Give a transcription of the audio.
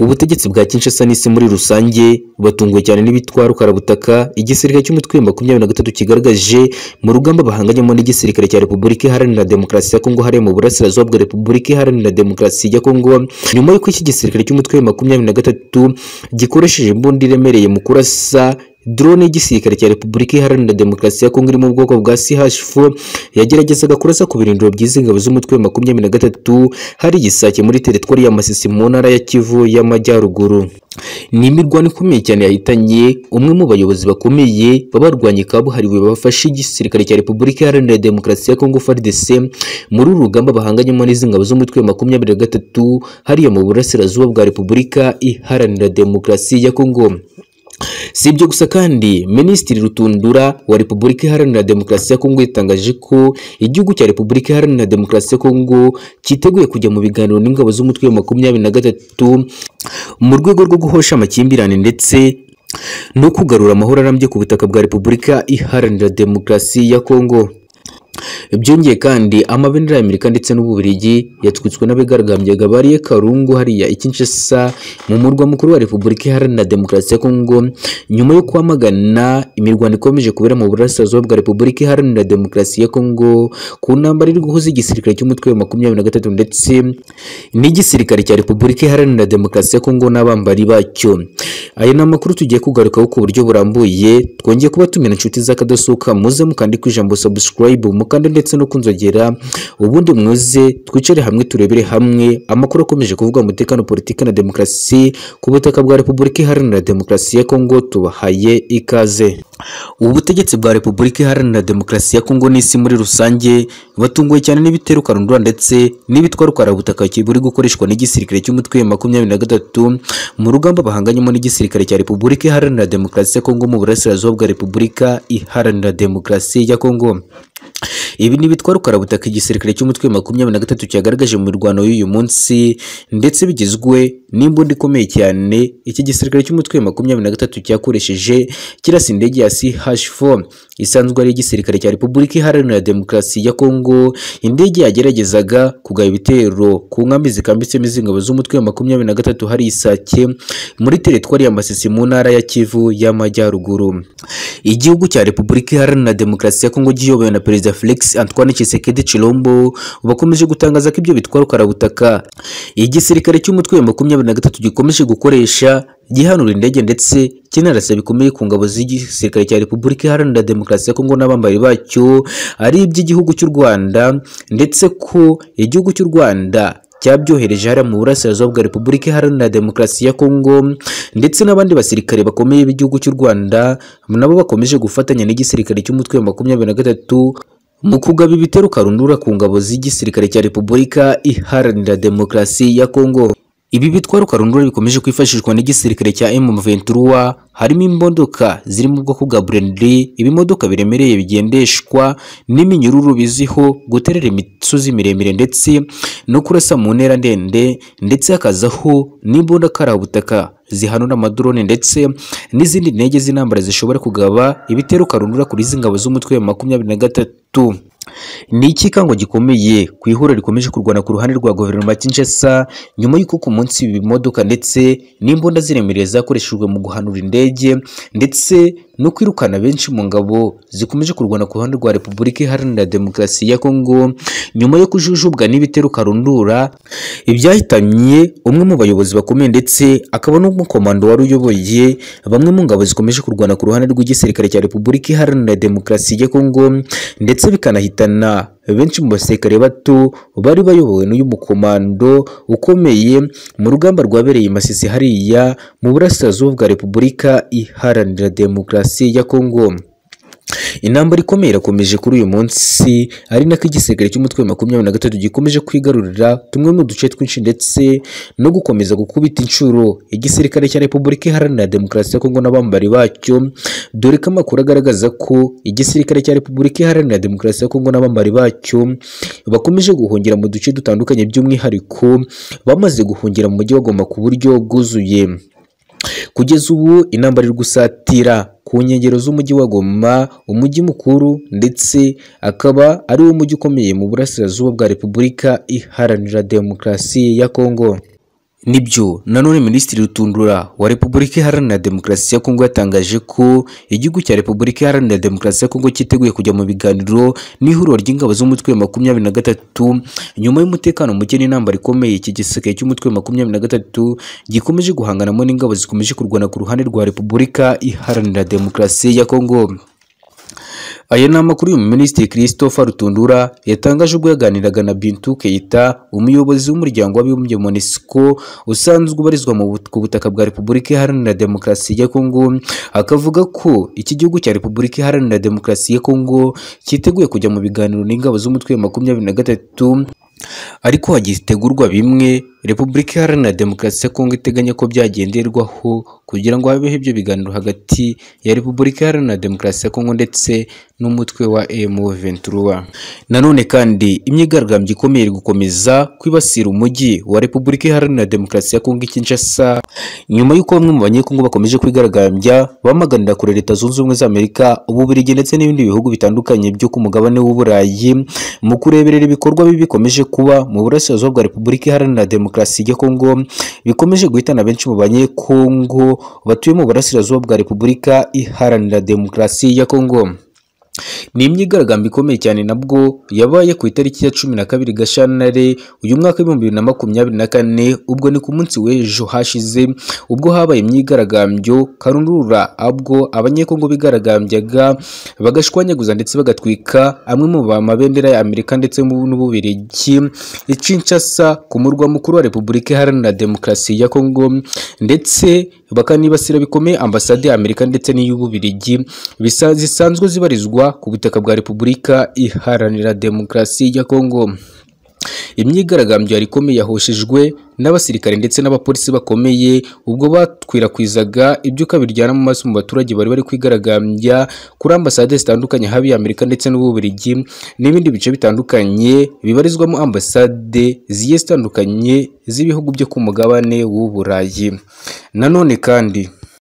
Ubutegetsi bwa Kinshasa n'isi muri rusange batunguwe cyane n'ibitwa rukarabutaka igisirikare cy'umutwe wa makumyabiri na gatatu kigaragaje mu rugamba bahanganyemo n'igisirikare cya Repubulika Iharanira Demokarasi ya Kongo hariya mu burasirazuba bwa Repubulika Iharanira Demokarasi ya Kongo nyuma y'uko iki gisirikare cy'umutwe wa makumyabiri na gatatu gikoresheje imbunda iremereye mu kurasa drone y'igisirikare cya Repubulika Iharanira Demokarasi ya Kongo iri mu bwoko bwa CH4 yageragezaga kurasa ku birindiro by'izingabo z'umutwe wa makumyabiri na gatatu hari igisake muri teritwari ya Masisi mu ntara ya Kivu y'Amajyaruguru. Ni imirwano ikomeye cyane yahitanye umwe mu bayobozi bakomeye babarwanye kabuhariwe bafashe igisirikare cya Repubulika Iharanira Demokarasi ya Kongo FARDC muri uru rugamba bahanganyemo n'izingabo z'umutwe wa makumyabiri na gatatu hariya mu burasirazuba bwa Repubulika Iharanira Demokarasi ya Kongo. Si ibyo gusa kandi Minisitiri Rutundura wa Repubulika Iharanira Demokarasi ya Kongo yatangaje ko igihugu cya Repubulika Iharanira Demokarasi ya Kongo cyiteguye kujya mu biganiro n'ingabo z'umutwe wa makumyabiri na gatatu mu rwego rwo guhosha amakimbirane ndetse no kugarura amahoro arambye ku butaka bwa Repubulika Iharanira Demokarasi ya Kongo. Byongeye kandi amabendera ya Amerika ndetse n'Ububiligi yatwitswe n'abigaragambyaga bariye Karungu hariya i Kinshasa mu murwa mukuru wa Repubulika Iharanira Demokarasi ya Kongo nyuma yo kwamagana imirwano ikomeje kubera mu burasirazuba bwa Repubulika Iharanira Demokarasi ya Kongo ku ntambara iri guhuza igisirikare cy'umutwe wa makumyabiri na gatatu ndetse n'igisirikare cya Repubulika Iharanira Demokarasi ya Kongo n'abambari bacyo. Aya ni amakuru tugiye kugarukaho ku buryo burambuye twongeye kuba tumena inshuti z'akadasohoka muze mukande ku ijambo subscribe mukande ndetse no kunzogera ubundi mwize twicare hamwe turebere hamwe amakuru akomeje kuvuga umutekano politiki na demokarasi ku butaka bwa Repubulika Iharanira Demokarasi ya Kongo tubahaye ikaze ubutegetsi bwa Repubulika Iharanira Demokarasi ya Kongo n'isi muri rusange batunguwe cyane n'ibitero karundura ndetse n'ibitwa rukarabutaka buri gukoreshwa n'igisirikare cy'umutwe wa makumyabiri na gatatu mu rugamba bahanganyemo n'igisirikare cya Repubulika Iharanira Demokarasi ya Kongo mu burasirazuba bwa Repubulika Iharanira Demokarasi ya Kongo ibi ni ibitwa rukarabutaka igisirikare cy'umutwe wa makumyabiri na gatatu cyagaragaje mu mirwano y'uyu munsi ndetse bigizwe n'imbunda ikomeye cyane iki gisirikare cy'umutwe wa makumyabiri na gatatu cyakoresheje kirasa indege ya CH4 isanzwe ari igisirikare cya Repubulika Iharanira Demokarasi ya Kongo indege yageragezaga kugaba ibitero ku nkambi zikambitsemo izingabo z'umutwe wa makumyabiri na gatatu hari isake muri teritwari ya Masisi mu ntara ya Kivu y'Amajyaruguru igihugu cya Repubulika Iharanira Demokarasi ya Kongo giyobowe na Perezida Felix Antoine Tshisekedi Chilombo bakomeje gutangaza ko ibyo bitwa rukarabutaka igisirikare cy'umutwe wa makumyabiri na gatatu gikomeje gukoresha gihanura indege ndetse kinarasa bikomeye ku ngabo z'igisirikare cya Repubulika Iharanira Demokarasi ya Kongo n'abambari bacyo ari iby'igihugu cy'u Rwanda ndetse ko igihugu cy'u Rwanda cyabyohereje hariya mu burasirazuba bwa Repubulika Iharanira Demokarasi ya Kongo ndetse n'abandi basirikare bakomeye b'igihugu cy'u Rwanda nabo bakomeje gufatanya n'igisirikare cy'umutwe wa makumyabiri na gatatu mu kugaba ibitero karundura ku ngabo z'igisirikare cya Repubulika Iharanira Demokarasi ya Kongo ibi bitwa rukarundura bikomeje kwifashishwa n'igisirikare cya M23 harimo imodoka ziri mu bwoko bwa Brenly ibimodoka biremereye bigendeshwa n'iminyururu biziho guterera imisozi miremire ndetse no kurasa mu ntera ndende ndetse hakazaho n'imbunda karabutaka zihanura amadrone ndetse n'izindi ndege z'intambara zishobora kugaba ibitero karundura kuri izi ngabo z'umutwe wa makumyabiri na gatatu ni ikikango gikomeye ku ihuriro rikomeje kurwana ku ruhande rwa guverinoma ya Kinshasa nyuma y'uko ku munsi ibimodoka ndetse n'imbunda ziremereye zakoreshejwe mu guhanura indege ndetse no kwirukana benshi mu ngabo zikomeje kurwana ku ruhande rwa Repubulika Iharanira Demokarasi ya Kongo nyuma yo kujujubwa n'ibitero karundura ibyahitanye umwe mu bayobozi bakomeye ndetse akaba n'umukomando wari uyoboye bamwe mu ngabo zikomeje kurwana ku ruhande rw'igisirikare cya Repubulika Iharanira Demokarasi ya Kongo ndetse bikanahitana benshi mu basirikare bato bari bayobowe n'uyu mukomando ukomeye mu rugamba rwabereye Masisi hariya mu burasirazuba bwa Repubulika Iharanira Demokarasi ya Kongo intambara ikomeye irakomeje kuri uyu munsi ari nako igisirikare cy'umutwe wa makumyabiri na gatatu gikomeje kwigarurira tumwe mu duce twinshi ndetse no gukomeza gukubita inshuro igisirikare cya repubulika iharanira demokarasi ya kongo n'abambari bacyo dore ko amakuru agaragaza ko igisirikare cya repubulika iharanira demokarasi ya kongo n'abambari bacyo bakomeje guhungira mu duce dutandukanye by'umwihariko bamaze guhungira mu mujyi wa goma ku buryo bwuzuye kugeza ubu intambara iri gusatira ku nkengero z'umujyi wa Goma umujyi mukuru ndetse akaba ari wo mujyi ukomeye mu burasirazuba bwa Repubulika Iharanira Demokarasi ya Kongo nibyo nanone minisitiri rutundura wa repubulika iharanira demokarasi ya kongo yatangaje ko igihugu cya repubulika iharanira demokarasi ya kongo cyiteguye kujya mu biganiro n'ihuriro ry'ingabo z'umutwe wa makumyabiri na gatatu nyuma y'umutekano muke n'intambara ikomeye iki giseke cy'umutwe wa makumyabiri na gatatu gikomeje guhanganamo n'ingabo zikomeje kurwana ku ruhande rwa repubulika iharanira demokarasi ya kongo aya ni amakuru y'umu minisitiri christopher rutundura yatangaje ubwo yaganiraga na bintu keita umuyobozi w'umuryango w'abibumbye monesco usanzwe ubarizwa mu but- ku butaka bwa repubulika iharanira demokarasi ya kongo akavuga ko iki gihugu cya repubulika iharanira demokarasi ya kongo cyiteguye kujya mu biganiro n'ingabo z'umutwe wa makumyabiri na gatatu ariko hagitegurwa bimwe repubulika iharanira demokarasi ya kongo iteganya ko byagenderwaho kugira ngo habeho ibyo biganiro hagati ya repubulika iharanira demokarasi ya kongo ndetse n'umutwe wa M23 nanone kandi imyigaragambyo ikomeye iri gukomeza kwibasira umujyi wa repubulika iharanira demokarasi ya kongo i Kinshasa nyuma y'uko bamwe mu banyekongo bakomeje kwigaragambya bamaganira kure leta zunze ubumwe za Amerika ububiligi ndetse n'ibindi bihugu bitandukanye byo ku mugabane w'uburayi mu kureberera ibikorwa bibi bikomeje kuba mu burasirazuba bwa repubulika iharanira demokarasi ya kongo bikomeje guhitana benshi mu banyekongo batuye mu burasirazuba bwa repubulika iharanira demokarasi ya kongo ni imyigaragambyo ikomeye cyane nabwo yabaye ku itariki ya cumi na kabiri gashyantare uyu mwaka w'ibihumbi bibiri na makumyabiri na kane ubwo ni ku munsi w'ejo hashize ubwo habaye imyigaragambyo karundura abwo abanyekongo bigaragambyaga bagashwanyaguza ndetse bagatwika amwe mu ba- mabendera ya amerika ndetse mu- n'ububirigi i Kinshasa ku murwa mukuru wa repubulika iharanira demokarasi ya kongo ndetse bakanibasira bikomeye ambasade ya amerika ndetse n'iy'ububirigi bisa- zisanzwe zibarizwa ku butaka bwa repubulika iharanira demokarasi ya kongo imyigaragambyo yari ikomeye yahoshejwe n'abasirikare ndetse n'abapolisi bakomeye ubwo bakwirakwizaga ibyuka biryana mu maso mu baturage bari bari kwigaragambya kuri ambasade zitandukanye haba iya Amerika ndetse n'Ububiligi n'ibindi bice bitandukanye bibarizwamo ambasade zigiye zitandukanye z'ibihugu byo ku mugabane w'uburayi nanone kandi